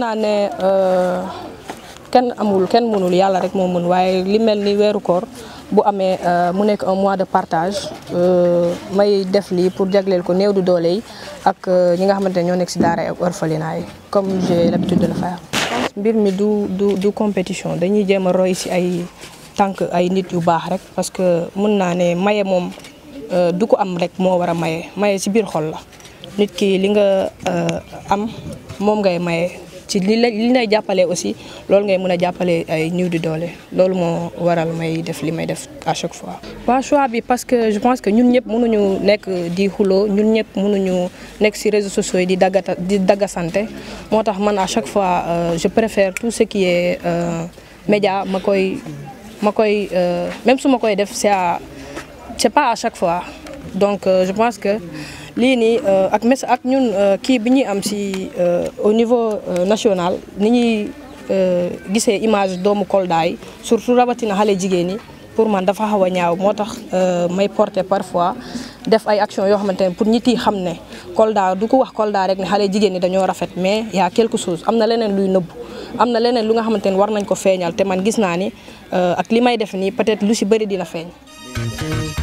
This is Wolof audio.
naa ne kenn amul kenn mënul yàlla rek moo mën waaye li mel ni weeru koor bu amee mu nekk un mois de partage may def lii pour jagleel ko néew du doole yi ak ñi nga xamante ne ñoo nekk si daara ak orphelinat yi comme j'ai l'habitude de le faire. mbir mi du du du compétition dañuy jéem a roy si ay tànk ay nit yu baax rek parce que mën naa ne maye moom du ko am rek moo war a maye maye si biir xol la nit ki li nga am moom ngay maye. ci li lay li lay jàppalee aussi loolu ngay mën a jàppalee ay ñëw di doole loolu moo waral may def li may def à chaque fois. waaw choix bi parce que je pense que ñun ñëpp mënuñu nekk di xuloo ñun ñëpp mënuñu nekk ci réseaux sociaux yi di daggata di daggasante moo tax man à chaque fois je préfère tout ce qui est média ma koy ma koy même su ma koy def c'est à c'est pas à chaque fois donc je pense que. lii nii ak mes ak ñun kii bi ñuy am ci au niveau national ni ñuy gisee image doomu Kolda yi surtout rawatina xale jigéen ñi pour man dafa xaw a ñaaw moo tax may porter parfois def ay action yoo xamante ne pour nit yi xam ne Kolda du ko wax Kolda rek ne xale jigéen ñi dañoo rafet mais y a quelque chose am na leneen luy nëbbu am na leneen lu nga xamante ne war nañ ko feeñal te man gis naa ni ak li may def nii peut-être lu ci bëri dina feeñ.